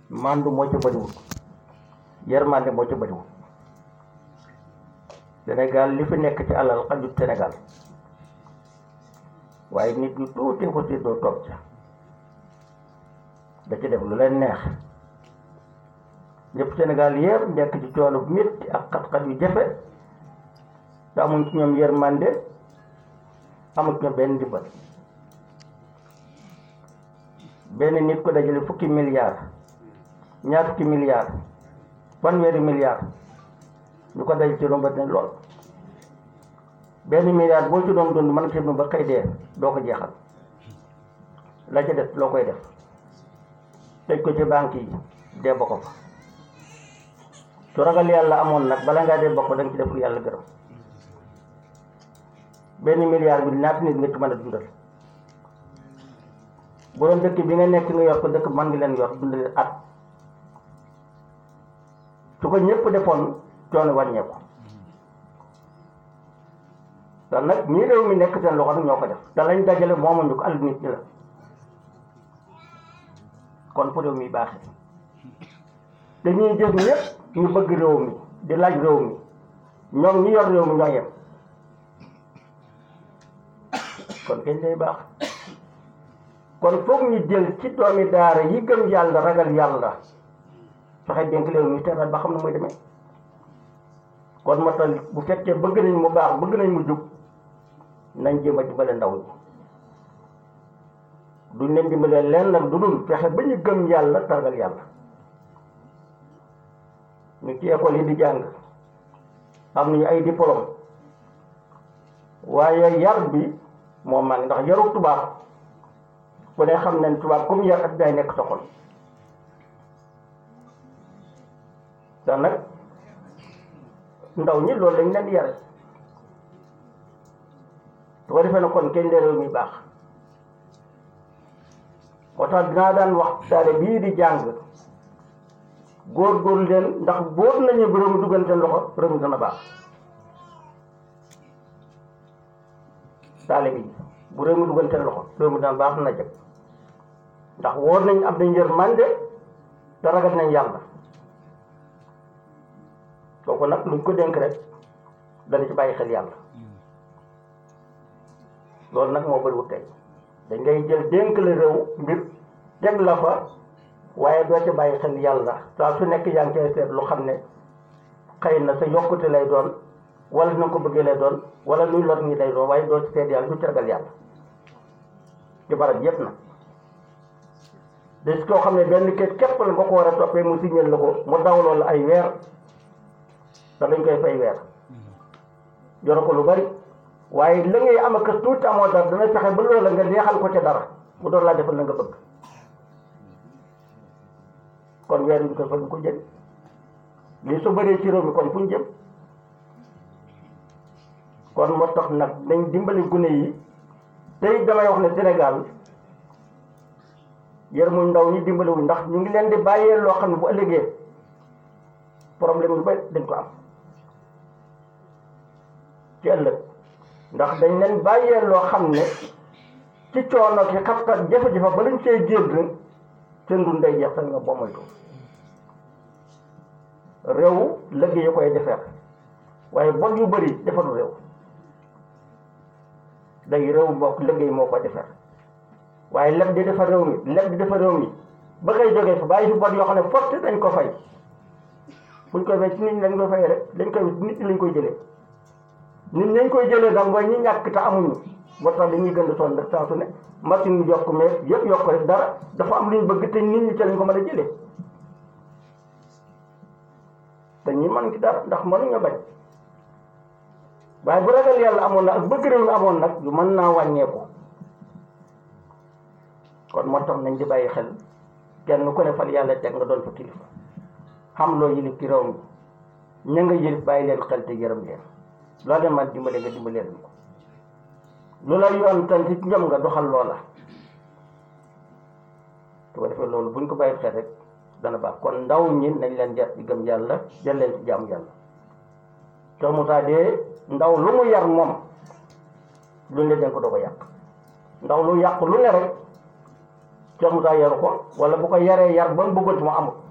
mandu moo ca bëriwul yërmande moo ca bëriwul Sénégal li fi nekk ci alal xajut Sénégal waaye nit ñu tuuti ko si doo toog ca da ci def lu leen neex ñëpp Sénégal yëpp nekk ci coono bu métti ak xat-xat yu jafe te amuñ ci ñoom yërmande amuñ ci ñoom benn ndimbal benn nit ko dajale fukki milliards ñaar fukki milliards fanweeri milliards ñu ko daj ci rombat ne lool benn milliard boo ci doon dund mën nga ba xëy dee doo ko jeexal la ca def loo koy def tëj ko ci banque yi dee ba ko fa su ragal yàlla amoon nag bala ngaa dee bokk da nga ci def lu yàlla gërëm benn milliard bi ñaata nit nga ci mën a dundal bu doon dëkk bi nga nekk nga yor ko dëkk mën ngi leen yor dundal at su ko ñëpp defoon coono wàññeeku te nag ñii réew mi nekk seen loxo nag ñoo ko def te lañ dajale moomuñu ko àll nit ñi la kon fu réew mi baaxee te ñuy jëf ñëpp ñu bëgg réew mi di laaj réew mi ñoom ñi yor réew mi ñoo yem kon kañ lay baax kon foog ñu jël ci doomi daara yi gëm yàlla ragal yàlla fexe dénk réew mi teral ba xam ne muy demee kon moo tax bu fekkee bëgg nañ mu baax bëgg nañ mu jub nañ jéem a dimbale ndaw ñi duñ leen dimbalee leen nag du dul fexe ba ñu gëm yàlla targal yàlla ñu ci école yi di jàng am nañu ay diplôme waaye yar bi moo mag ndax yaru tubaab ku ne xam nañ tubaab comme yar ak day nekk sa xol te nag ndaw ñi loolu lañ leen di yare su ko defee na kon kenn de réew mi baax moo tax dinaa daan wax daale bii di jàng góor-góorlu leen ndax bóor nañu bu réew mi duggante loxo réew mi dana baax daale bi bu réew mi duggante loxo réew mi dana baax na jëkk ndax wóor nañ am nañ yërmande te ragal nañ yàlla kooku nag luñ ko dénk rek dana ci bàyyi xel yàlla loolu nag moo bëriwul tey dañ ngay jël dénk la réew mbir teg la fa waaye doo ci bàyyi xel yàlla saa su nekk yaa ngi koy seet lu xam ne xëy na sa yokkute lay doon wala na ko bëggee lay doon wala luy lor ñi lay doon waaye doo ci seet yàlla du ci ragal yàlla ci barab yépp na des koo xam ne benn kayit képp la nga ko war a toppee mu signal la ko mu dawloo la ay weer te dañ koy fay weer yoro ko lu bari waaye la ngay am ak tuuti amoo dara dana fexe ba loolu la nga neexal ko ca dara mu door laa defal la nga bëgg kon weer yi ñu koy fa ñu ko jël lii su bëree ci réew mi kon fu ñu jëm kon moo tax nag nañ dimbali gune yi tey damay wax ne Sénégal yërmuñ ndaw ñi dimbaliwuñ ndax ñu ngi leen di bàyyee loo xam ne bu ëllëgee problème yu bari dañ ko am ci ëllëg ndax dañ leen bàyyee loo xam ne ci coono ki xat-xat jafe-jafe ba lañ see génn seen dund day jeex sax nga boo moytu réew liggéey yi koy defar waaye bon yu bëri defaru réew léegi réew moo liggéey moo ko defar waaye leb di defar réew mi leb di defar réew mi ba ngay jógee fa bàyyi fi bon yoo xam ne forte dañ ko fay buñ koy fay ci nit ñi lañ koy fay rek dañ koy nit ñi lañ koy jëlee nit ñi lañ koy jëlee nag mooy ñi ñàkk te amuñu moo tax dañuy gën a sonn rek saa su ne machine bi yokk mais yëpp yokk rek dara dafa am lu ñu bëgg te nit ñi ca lañ ko mën a jëlee te ñi mën ci dara ndax mënuñu bañ waaye bu ragal yàlla amoon na ak bëgg réew mi amoon nag yu mën naa wàññeeku kon moo tax nañ di bàyyi xel kenn ku ne fal yàlla teg nga doon fa kilifa xam loo yilif ci réew mi ña nga yilif bàyyi leen xel te yërëm leen loo leen man dimbale nga dimbale leen ko lu la yoon tan ci ñoom nga doxal loola su ko defee loolu buñ ko bàyyi xel rek dana baax kon ndaw ñi nañ leen jar ci gëm yàlla jël leen ci jaamu yàlla soo mu taa dee ndaw lu mu yar moom lu ne dañ ko doo ko yàq ndaw lu yàq lu ne rek Cheikh Moussa yaru ko wala bu ko yaree yar ba mu bëggoon mu amul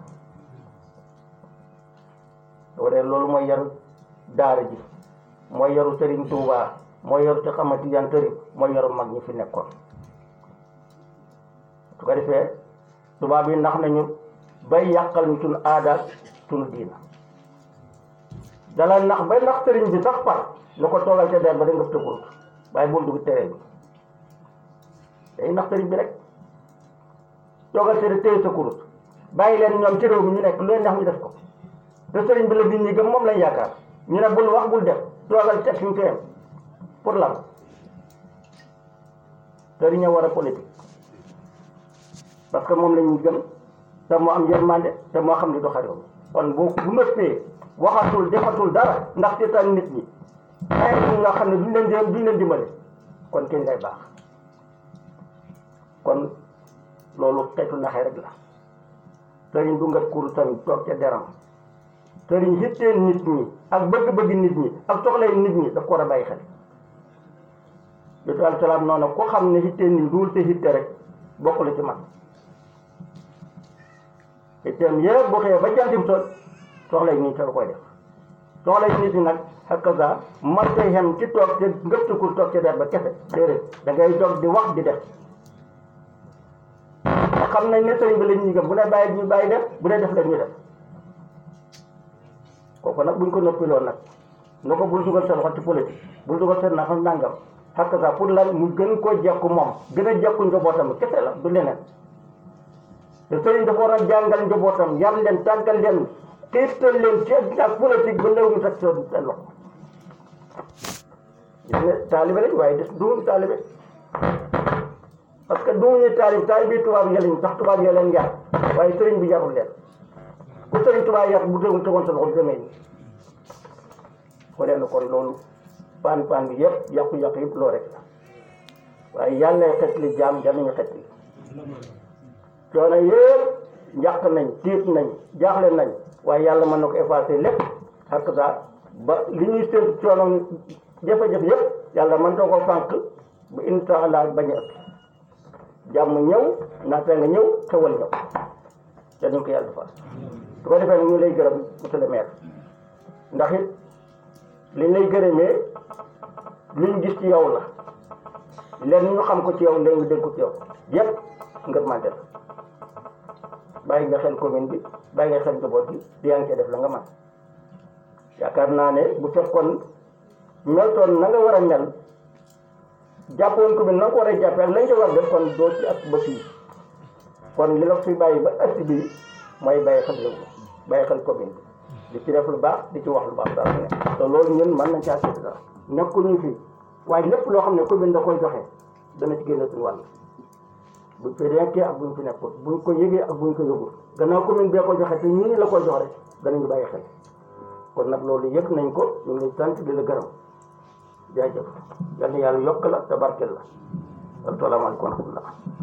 wala loolu mooy yaru daara ji mooy yaru Serigne Touba mooy yaru ci xamati yan tëri mooy yaru mag ñi fi nekkoon su ko defee tubaab yi ndax nañu bay yàqal ñu suñu aada suñu diina dalal nax bay nax sëriñ bi sax par lu ko toogal ca der ba da nga tëggut waaye bul dugg tere bi day nax sëriñ bi rek toogal ca téye sa kurus bàyyi leen ñoom ci réew mi ñu nekk lu leen neex ñu def ko te sëriñ bi la nit ñi gëm moom lañ yaakaar ñu ne bul wax bul def toogal teg suñu téyam pour lan sëriñ a war a politique parce que moom la ñu gëm te moo am yërmande te moo xam li du xarew kon boo bu nëppee waxatul defatul dara ndax seetaan nit ñi ay ñi nga xam ne duñ leen di duñ leen dimbale kon kenn lay baax kon loolu xeetu naxee rek la sëriñ du nga kur tamit toog ca deram sëriñ xittee nit ñi ak bëgg-bëgg nit ñi ak soxlay nit ñi daf ko war a bàyyi xel yooyu alayhi salaam noonu ko xam ne xittee nit duul te xitte rek bokkul ci man xitteem yëpp bu xëyee ba jantim sol soxlay nit ñi koy def soxlay nit ñi nag hakaza man tey xem ci toog te ngëptukul toog ca der ba kese déedéet da ngay dog di wax di def xam nañ ne sëriñ bi la ñuy gëm bu ne bàyyi ñu bàyyi def bu dee def la ñuy def kooku nag buñ ko noppiloon nag nga ko bul dugal sa loxo ci politique bul dugal seen nafa nangam hakaza pour lan mu gën koo jekku moom gën a jekku njabootam kese la du leneen te sëriñ dafa war a jàngal njabootam yar leen tàggal leen xiirtal leen ci ak politique ba léegi mu teg seen seen loxo gis nga taalibe lañ waaye des duñu taalibe parce que duñu taalib taalib bi tubaab yi lañ sax tubaab yi leen yar waaye sëriñ bi yarul leen ku sëriñ tubaab yar bu tegoon tegoon sa loxo demee nii ko leen kon loolu paan paan bi yëpp yàqu-yàqu yëpp loo rek la waaye yàlla xet li jaam jar nañu xet li coono yëpp njàq nañ tiit nañ jaaxle nañ waaye yàlla mën na ko effacer lépp ak ça ba li ñuy seen coono jafe-jafe yëpp yàlla mën na ko fànq ba incha allah bañ a ëpp jàmm ñëw naata nga ñëw xewal ñëw te dañ ko yàlla defal su ko defee ñu lay gërëm monsieur le maire ndax it liñ lay gërëmee liñ gis ci yow la leen ñu xam ko ci yow léegi dégg ko ci yow yëpp ngër mante la bàyyi nga xel commune bi bàyyi nga xel njaboot bi di yaa ngi cee def la nga man yaakaar naa ne bu fekkoon meltoon na nga war a mel jàppoon commune na nga ko war a jàppee ak lañ ca war def kon doo ci ak ba fii kon li la fi bàyyi ba ëtt bi mooy bàyyi xel réew mi bàyyi xel commune bi di ci def lu baax di ci wax lu baax saa su ne te loolu ñun mën nañ caa seet dara nekkuñu fi waaye lépp loo xam ne commune da koy joxe dana ci génne suñu wàll buñ fi nekkee ak buñ fi nekkul buñ ko yëgee ak buñ ko yëgul gannaaw commune bee ko joxe te ñii la koy jox rek danañu bàyyi xel kon nag loolu yëg nañ ko ñu ngi sant di la gërëm jaajëf yal na yàlla yokk la te barkeel la asalaamaaleykum wa rahmatullah